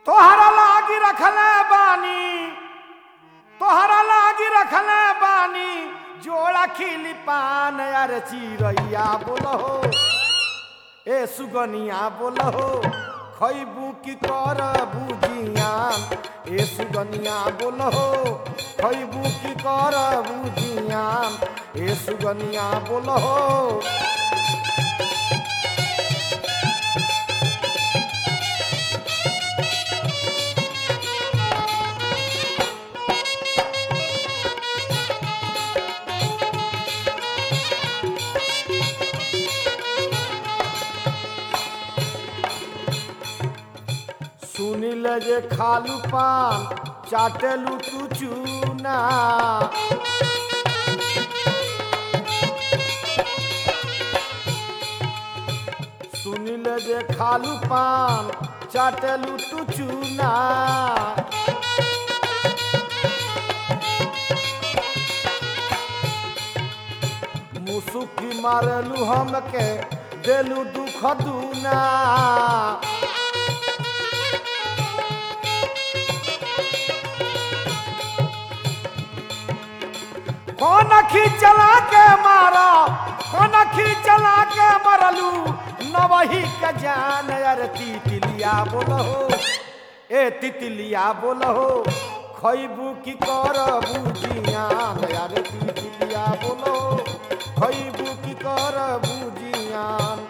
तोहरा लागी रखले बानी तोहरा लागी रखले बानी जोड़ा खिली पान यार चिड़ैया बोलो ए सुगनिया बोलो खैबू की कर बुझियान ए सुगनिया बोलो खैबू की कर बुझियान ए सुगनिया बोलो सुनिल जे खालू पान चाटेलू तू चूना सुनिल जे खालू पान चाटेलू तू चूना मुसुकी मारेलू हमके देलू दुख दूना कौन खींचला के मारा कौन खींचला के मरलू नवही के जान यार तितलिया बोलो ए तितलिया बोलो खैबू की कर बुझियान यार तितलिया बोलो खैबू की कर बुझियान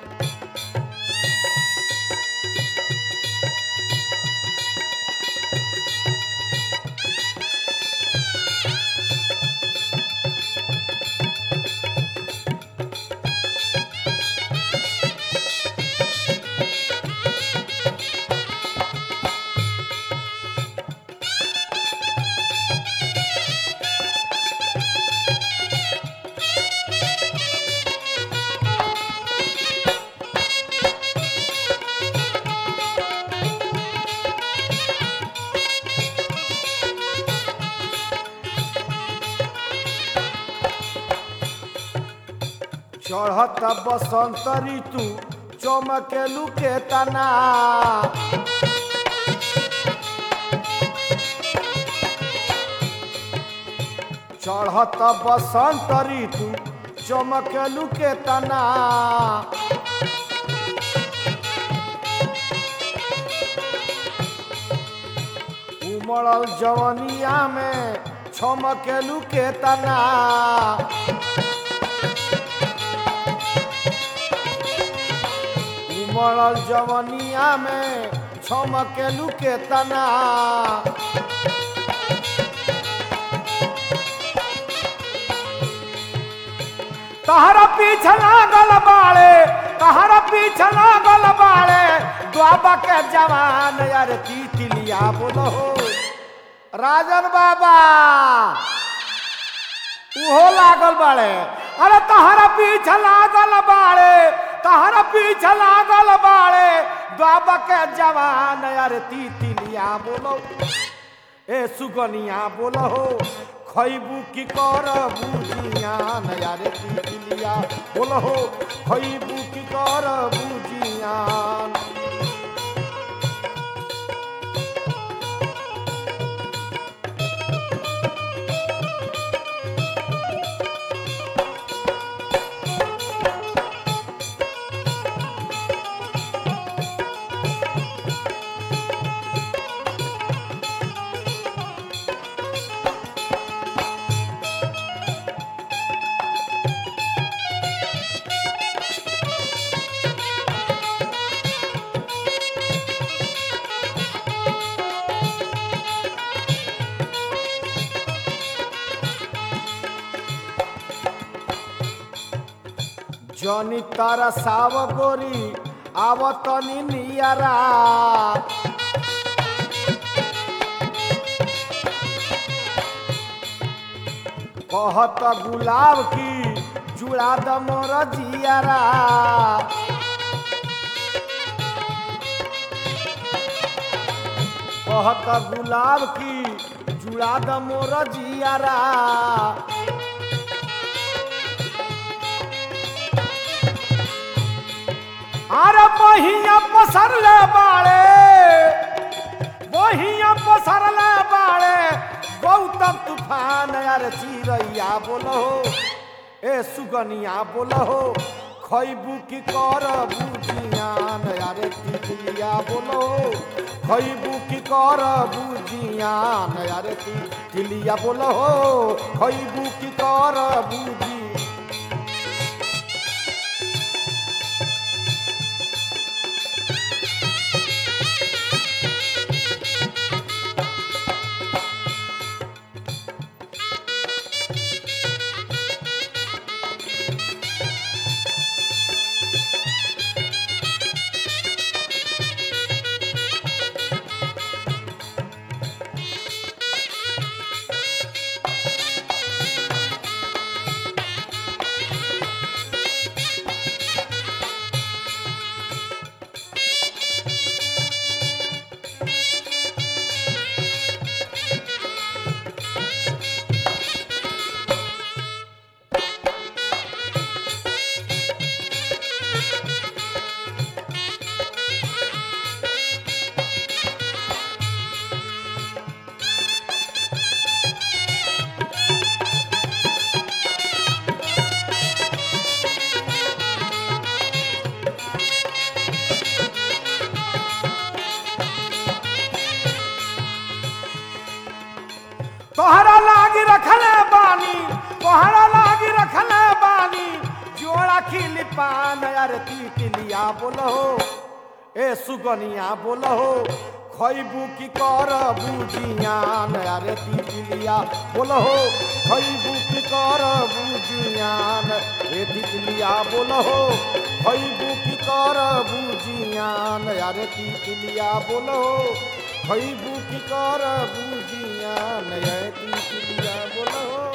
चढ़त बसंत ऋतु चमकेलू के तना चढ़त बसंत ऋतु चमकेलू के तना उमड़ल जवनिया में छमकेलू के तना उमड़ल जवनिया में छमकेलू के तना तहरा पीछे लागल बाड़े तहरा पीछे लागल बाड़े द्वाबा के जवान यार तितलिया बोलो राजन बाबा उहो लागल बाड़े अरे तहरा पीछे लागल बाड़े तहरा पीछे लागल बाड़े द्वाबा के जवान यार तितलिया बोलो ए सुगनिया बोलो खैबू की कर बुझियान यार तितलिया बोलो खैबू की कर बुझियान जनी तारा साव गोरी आवतनी नियरा कहत गुलाब की जुड़ा द मोर जियारा कहत गुलाब की जुड़ा द मोर जियारा अरे महिया पसरले बाड़े यार चिरैया बोलो ए सुगनिया बोलो खैबू की कर बुझियान यार तितलिया बोलो खैबू की कर बुझियान यार तितलिया बोलो खैबू की कर बुझी तोहरा लागी रखले बानी तोहरा लागी रखले बानी जोड़ा खिली पान यार तितलिया बोलो ए सुगनिया बोलो खैबू की कर बुझियान यार तितलिया बोलो खैबू की कर बुझियान ए तितलिया बोलो खैबू की कर बुझियान यार तितलिया बोलो खैबू की कर बुझियान यार तितलिया बोलो